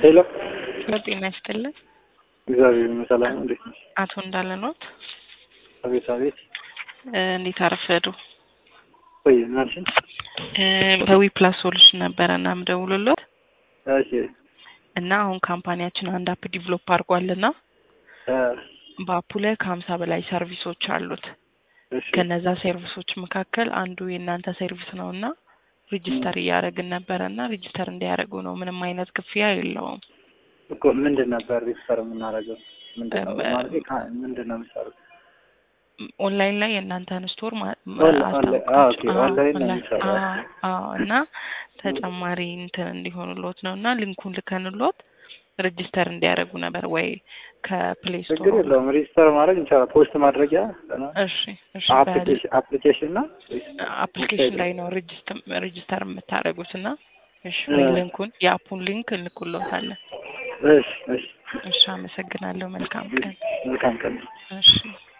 ሄሎ ጤና ይስጥልን። እግዚአብሔር ይመስገን። እንዴት ነሽ? አቶ እንዳለ ኖት? አቤት አቤት። እንዴት አረፈዱ? ቆይ ምናልሽን? ከዊ ፕላስ ሶሉሽን ነበረ እና ምደውልሎት እሺ እና አሁን ካምፓኒያችን አንድ አፕ ዲቨሎፕ አድርጓልና እ በአፑ ላይ ከሀምሳ በላይ ሰርቪሶች አሉት። እሺ ከነዛ ሰርቪሶች መካከል አንዱ የእናንተ ሰርቪስ ነው እና ሬጅስተር እያደረግን ነበረ እና ሬጅስተር እንዲያደርጉ ነው። ምንም አይነት ክፍያ የለውም። እኮ ምንድን ነበር ሪፈር የምናደርገው? ምንድን ነው በ- ማለት ካ- ምንድን ነው የምትሰሩት? ኦንላይን ላይ የእናንተን ስቶር ማ- ኦንላ- ኦንላ- አዎ፣ ኦኬ፣ አዎ፣ ኦንላይን ነው ኦንላይን፣ የሚሰራው። አዎ፣ አዎ። እና ተጨማሪ እንትን እንዲሆኑሎት ነው እና ሊንኩን ልከንሎት ሬጅስተር እንዲያደርጉ ነበር ወይ ከፕሌይ ስቶር ችግር የለውም። ሪጅስተር ማድረግ እንችላለን። ፖስት ማድረጊያ እሺ እሺ አፕሊኬሽን አፕሊኬሽን ነው አፕሊኬሽን ላይ ነው ሬጅስተር የምታደርጉት እና እሺ ወይ እ። ሊንኩን የአፑን ሊንክ እንልኩሎታለን እሺ እሺ እሺ አመሰግናለሁ መልካም ቀን መልካም ቀን እሺ